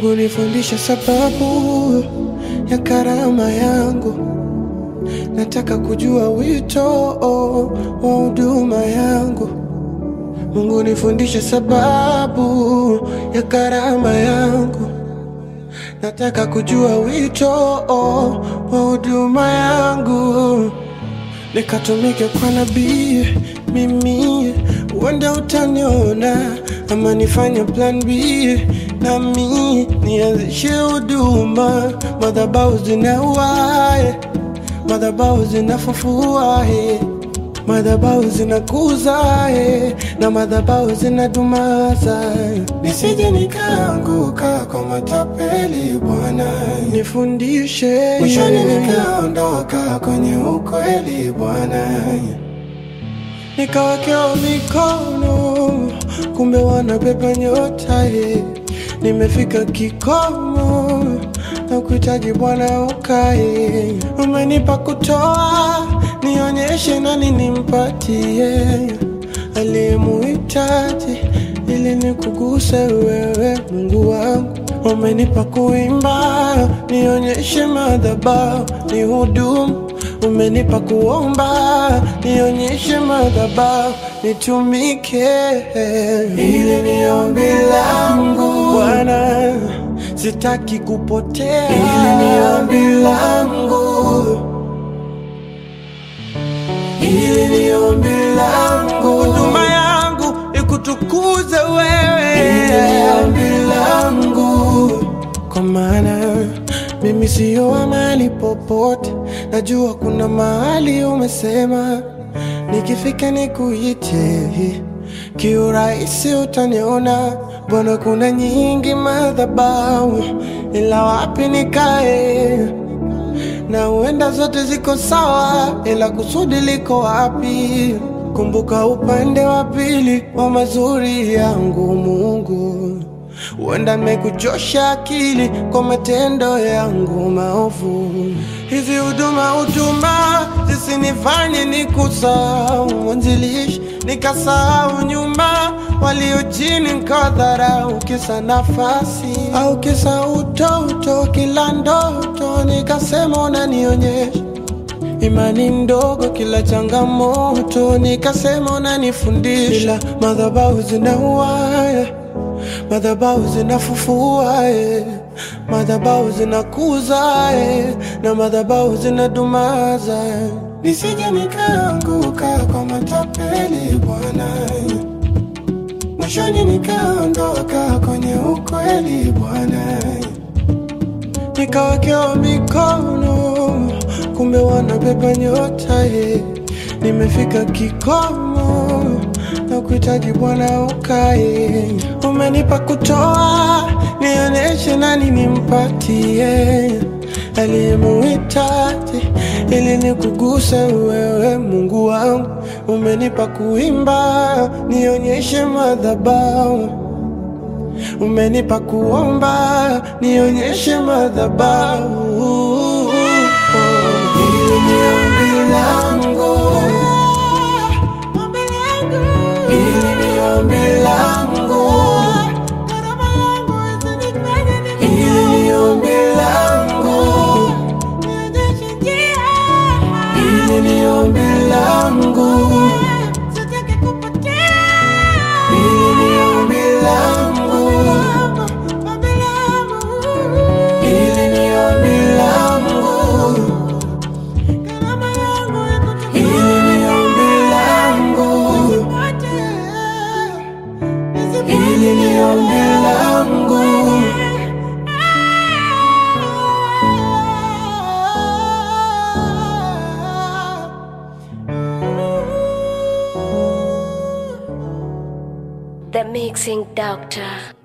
Mungu nifundishe sababu ya karama yangu, nataka kujua wito wa huduma yangu. Mungu nifundishe sababu ya karama yangu, nataka kujua wito wa huduma yangu, nikatumike kwa nabii mimi, uenda utaniona ama nifanye plan B nami nianzishe huduma, madhabahu zinauae, madhabahu zinafufua eh. Madhabahu zinakuza eh, na madhabahu zinadumaza, nisije nikaanguka kwa matapeli. Bwana nifundishe, mwishoni nikaondoka kwenye ukweli. Bwana nikawekewa mikono, kumbe wanabeba nyota eh. Nimefika kikomo na kuhitaji Bwana ukae, umenipa kutoa, nionyeshe nani nimpatie aliyemuhitaji, ili nikuguse wewe Mungu wangu. Umenipa kuimba, nionyeshe madhabahu ni hudumu. Umenipa kuomba, nionyeshe madhabahu nitumike. Hili ni ombi langu Bwana, sitaki kupotea. Hili ni ombi langu, hili ni ombi langu, huduma yangu ikutukuze wewe. Hili ni ombi langu, kwa maana mimi siyo wa mahali popote, najua kuna mahali umesema nikifika nikuite kiurahisi, utaniona Bwana. Kuna nyingi madhabahu, ila wapi nikae? Na huenda zote ziko sawa, ila kusudi liko wapi? Kumbuka upande wa pili wa mazuri yangu Mungu. Huenda nimekuchosha akili kwa matendo yangu maovu. Hizi huduma huduma zisinifanye nikusahau mwanzilishi, nikasahau nyuma walio chini, nikadharau kisa nafasi au kisa utoto, kila ndoto nikasema unanionyesha imani ndogo, kila changamoto nikasema unanifundisha, ila madhabahu zinauaya madhabahu zinafufua eh. madhabahu zinakuza eh. na madhabahu zinadumaza eh. nisije nikaanguka kwa matapeli Bwana, mwishoni nikaondoka kwenye ukweli Bwana, nikawekewa mikono, kumbe wanabeba nyota eh. nimefika kikomo na kuhitaji Bwana ukae, umenipa kutoa, nionyeshe nani nimpatie aliyemuhitaji, ili nikuguse wewe Mungu wangu. Umenipa kuimba, nionyeshe madhabahu. Umenipa kuomba, nionyeshe madhabahu. Hili ni ombi langu Hili ni ombi langu, hili ni ombi langu, hili ni ombi langu, hili ni ombi langu, hili ni ombi langu, hili ni ombi langu. Hili ni ombi langu, The Mixing Doctor.